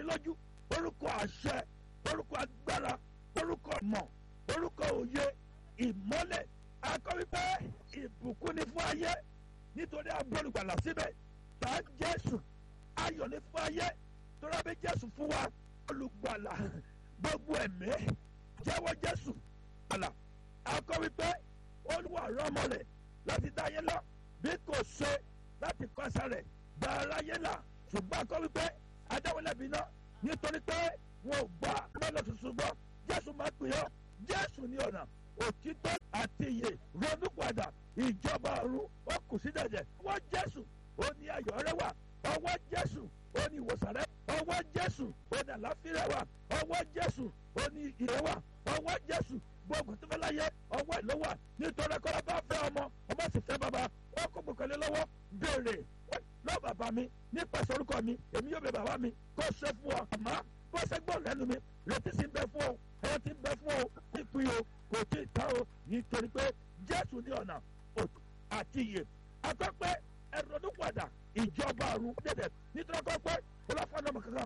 ìdánilójú orúkọ àṣẹ orúkọ agbára orúkọ mọ̀ orúkọ òye ìmọ́lẹ̀ akọ́wípé ìbùkún ni fún ayé nítorí agbọ́nùgbàlà síbẹ̀ tá jésù ayọ̀ ni fún ayé torí abẹ́ jésù fún wa olùgbàlà gbogbo ẹ̀mí jẹ́wọ́ jésù àlà akọ́wípé olúwa rọ́mọlẹ̀ láti dá ayé lọ bí kò ṣe láti kọ́sẹ̀ rẹ̀ gba aráyé là ṣùgbọ́n akọ́wípé adáwọlẹ́bí náà nítorí pé wọn ò gbà lọ́nà tuntun gbọ́ jésù máa pè ọ́ jésù ní ọ̀nà òtítọ́ àti ìyè ronúpadà ìjọba ọ̀run ó kù sí dẹ̀dẹ̀ ọwọ́ jésù ó ní ayọ̀ rẹ wà ọwọ́ jésù ó ní ìwòsàn rẹ ọwọ́ jésù ó ní àlàáfíà wà ọwọ́ jésù ó ní ìrẹ́ wà ọwọ́ jésù gbogbo tó fẹ́ láyé ọwọ́ ẹ̀ ló wà nítorí kọ́lá bá fẹ́ ọmọ ọmọ sì fẹ́ bàbá ó kó gbòkànlé lọ́wọ́ béèrè lọ́wọ́ bàbá mi nípasẹ̀ orúkọ mi èmi yóò bẹ bàbá mi kó ṣe fún ọ àmọ́ bó ṣe gbọ́ lẹ́nu mi retí sí ń bẹ fún ọ ẹ̀rọ ti ń bẹ fún ọ ìpín o kò tí ì tán o nítorí pé jésù ní ọ̀nà òtún àti ìyè akọ́pẹ́ ẹ̀rọ̀dúnpadà ìjọba ọ̀run dẹ̀dẹ̀ nítorí akọ́pẹ́ ọlọ́fọ́nàmọ̀ kankan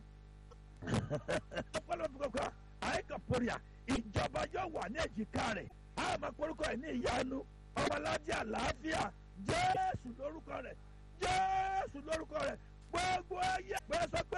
ọlọ́fọ́nàmọ̀ kankan àyíká pòríà ìjọba yóò wà ní èjìká rẹ̀ àmọ́ korúkọ ẹ̀ ní ìyanu ọmọládé àlàáfíà jésù lórúkọ rẹ̀ jésù lórúkọ rẹ̀ gbogbo ayé pé sọ pé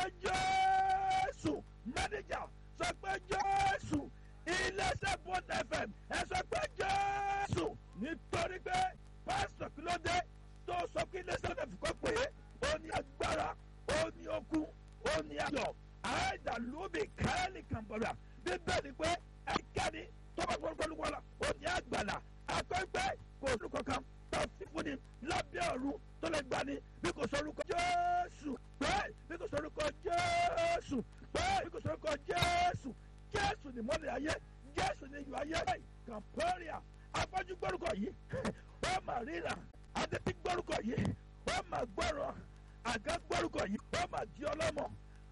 jésù mẹ́nẹ́jà sọ pé jésù iléeṣẹ́ bond fm ẹ sọ pé jésù nítorí pé pásítọ̀ kí ló dé tó sọ pé iléeṣẹ́ bond fm kọ́ pé ó ní agbára ó ní okun ó ní ayọ̀ àìdàlóbi káyọ̀lì kàmbọ̀dà bíbélì pé ẹnikẹ́ni tó bá gbọ́dọ̀ wọlé ó ní àgbàlá akọ́gbẹ́ kò sórúkọ kan tó fi fúnni lábẹ́ ọ̀run tó lè gbani bí kò sórúkọ jésù pé bí kò sórúkọ jésù pé bí kò sórúkọ jésù jésù ni mọ́lẹ̀ ayé jésù ni iyọ̀ ayé kàmpọ́ríà afọ́jú gbórúkọ yìí ó mà ríra adébí gbórúkọ yìí ó mà gbọ́rọ̀ àgá gbórúkọ yìí ó mà di ọlọ́mọ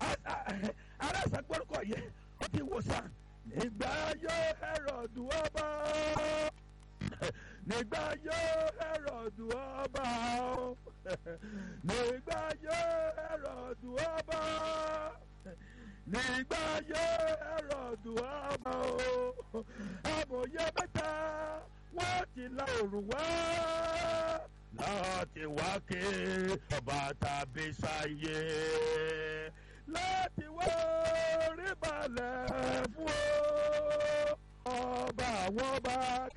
aláṣà gbórúkọ yìí ó ti wòsàn nígbà yóò Hẹ́rọ́dù ọba nígbà yóò Hẹ́rọ́dù ọba nígbà yóò Hẹ́rọ́dù ọba nígbà yóò Hẹ́rọ́dù ọba amòye mẹ́ta wọ́n ti la òrùn wá láti wá ké ọba tàbí sáyé láti wá orí balẹ̀ fún o ọba àwọn ọba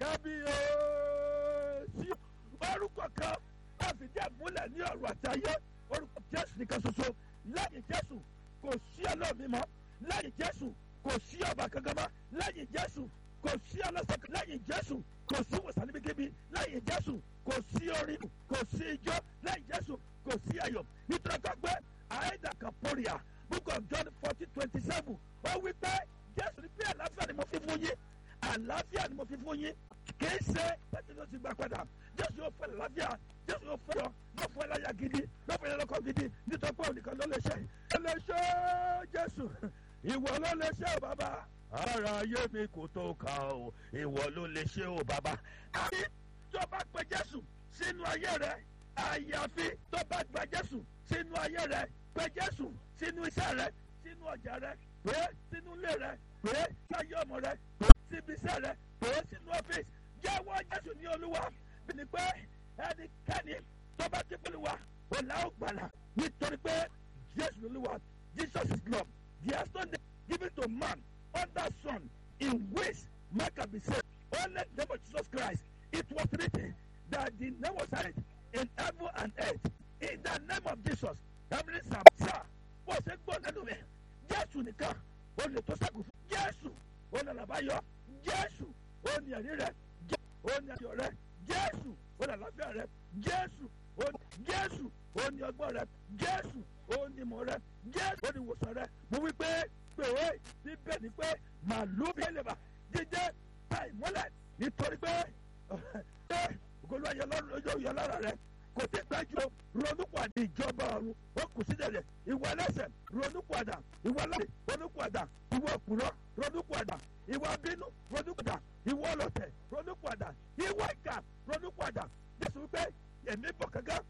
kábíyèsí orúkọ kan láti jẹ́ múlẹ̀ ní ọ̀rọ̀ àti ayé orúkọ jésù nìkan ṣoṣo lẹ́yìn jésù kò sí ọlọ́ọ̀mí mọ́ lẹ́yìn jésù kò sí ọba kankan mọ́ lẹ́yìn jésù kò sí ọlọ́sẹ̀ kan lẹ́yìn jésù kò sí wòsàn níbikíbi lẹ́yìn jésù kò sí orin kò sí ijó lẹ́yìn jésù kò sí ayọ̀ nítorí kan pé àìdá kan pòrìà book of john fourteen twenty seven ó wí pé jésù ní pé àlàáfíà ni mo fi fún yín àlàáfíà ni mo fi fún yín kì í ṣe pẹ́ẹ́tì ló ti gbà padà jésù yóò fẹ́ àlàáfíà jésù yóò fẹ́ yọ yóò fẹ́ láyà gidi yóò fẹ́ lọ́kọ̀ gidi nítorí pé òun nìkan ló lè ṣe ló lè ṣe jésù ìwọ ló lè ṣe ò bàbá ara ayé mi kò tó kà ó ìwọ ló lè ṣe ò bàbá. àbí tó bá pe jésù sínú ayé rẹ àyàfi tó bá gba jésù sínú ayé rẹ pe jésù sínú iṣẹ́ rẹ sínú ọjà rẹ pé sínú ilé rẹ pé sáyé ọmọ rẹ pé síbi iṣẹ́ rẹ pé sínú ọ́fíìsì jẹ́wọ́ jésù ní olúwa bí ni pé ẹnikẹ́ni tó bá ti pẹ̀lú wa ọ̀là ògbàlà nítorí pé jésù ní olúwa jesus is love there is no name given to man under sun in which man can be saved only the name of jesus christ it was written that the name was added in heaven and earth in the name of jesus heavenly sam sir bó ṣe gbọ́ nínú mi jésù nìkan ó lè tó sẹ́kù fún jésù ó lè làbáyọ jésù ó ní ẹ̀rí rẹ ó ní ayọ̀ rẹ jésù ó ní àlàáfíà rẹ jésù ó ní jésù ó ní ọgbọ́n rẹ jésù ó ní ìmọ̀ rẹ jésù ó ní ìwòsàn rẹ mo wí pé pé síbẹ̀ ni pé màlúù bí ẹlẹ́bà jíjẹ́ ta ìmọ́lẹ̀ nítorí pé ṣé ògolo ayọ̀ lọ́rùn lójó yọ lára rẹ kò tí gbájú ronúpàdé ìjọba ọ̀run ó kù sílẹ̀ ìwà ẹlẹ́sẹ̀ ronúpàdà ìwà láti ronúpàdà ìwà òpùrọ̀ ronúpàdà ìwà bínú